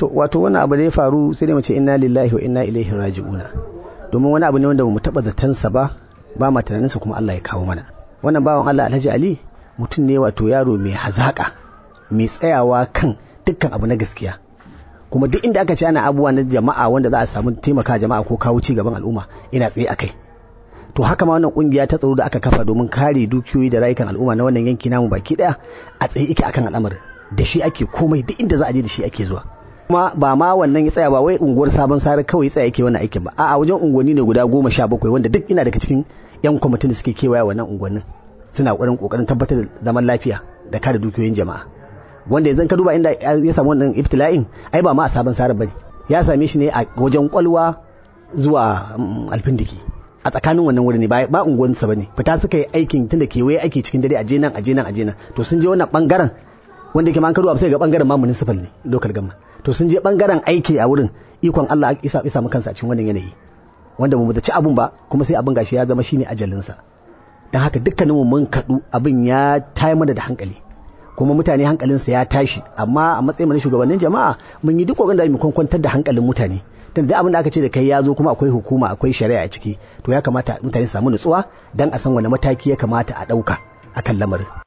to wato wani abu da ya faru sai dai mu ce inna lillahi wa inna ilaihi raji'una domin wani abu ne wanda mu taba zatansa ba ba ma tunaninsa kuma Allah ya kawo mana wannan bawan Allah Alhaji Ali mutum ne wato yaro mai hazaka mai tsayawa kan dukkan abu na gaskiya kuma duk inda aka ce ana abubuwa na jama'a wanda za a samu taimaka jama'a ko kawo ci gaban al'umma ina tsaye akai to haka ma wannan kungiya ta tsaro da aka kafa domin kare dukiyoyi da rayukan al'umma na wannan yanki namu baki daya a tsaye yake akan al'amarin da shi ake komai duk inda za a je da shi ake zuwa kuma ba ma wannan ya tsaya ba wai unguwar sabon sare kawai tsaya yake wannan aikin ba a'a wajen unguwanni ne guda goma sha bakwai wanda duk ina daga cikin yan kwamitin da suke kewaya wannan unguwannin suna ƙoƙarin ƙoƙarin tabbatar da zaman lafiya da kare dukiyoyin jama'a wanda yanzu ka duba inda ya samu wannan ibtila'in ai ba ma a sabon sare bane ya same shi ne a wajen kwalwa zuwa alfindiki a tsakanin wannan wuri ne ba ba unguwansa bane fita suka yi aikin tunda kewaye aiki cikin dare a je nan a je nan a je nan to sun je wannan bangaren wanda ke ma an karuwa sai ga bangaren ma municipal ne local government to sun je bangaren aiki a wurin ikon Allah isa isa mu kansa a cikin wannan yanayi wanda mu ci abun ba kuma sai abin gashi ya zama shine ajalinsa dan haka dukkanin mu mun kadu abin ya tayar mana da hankali kuma mutane hankalinsa ya tashi amma a matsayin na shugabannin jama'a mun yi duk kokarin da mu kwantar da hankalin mutane tunda duk abin da aka ce da kai ya zo kuma akwai hukuma akwai shari'a a ciki to ya kamata mutane su samu nutsuwa dan a san wani mataki ya kamata a ɗauka akan lamarin